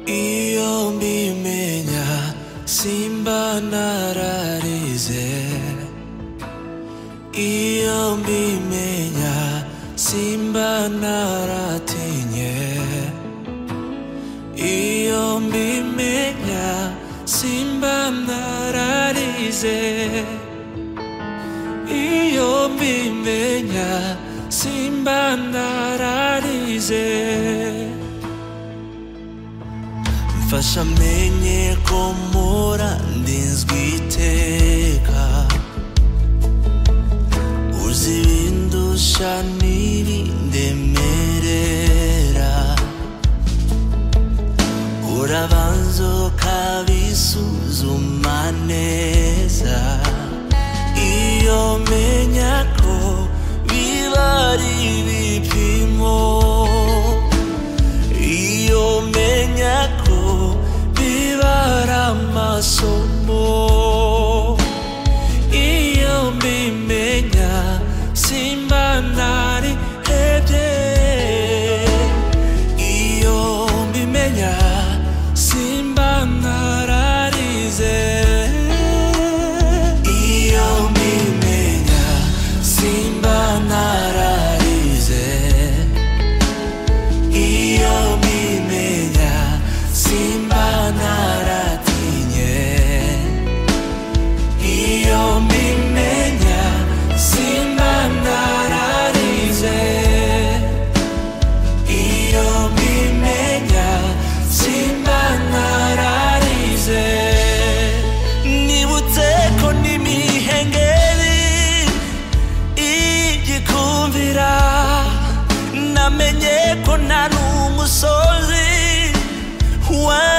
Iyo mbimenya simba nararize Iyo mbimenya simba naratinye Iyo mbimenya simba nararize Iyo mbimenya simba nararize mfasha menye ko mpora ndinzwe iteka uzi ibindusha n'ibindemerera urabanza ukabisuzuma neza iyo menya ko biba ari ibipimo iyo menya ko biba ari amasomo iyo mbimenya simba ntari hebye iyo mbimenya simba ntararize iyo mbimenya simba ntararize iyo mbimenya simba naratinye iyo mbimenya simba nararize iyo mbimenya simba nararize nibutse ko n'imihengeri igikumvira namenye ko ntari umusozi wa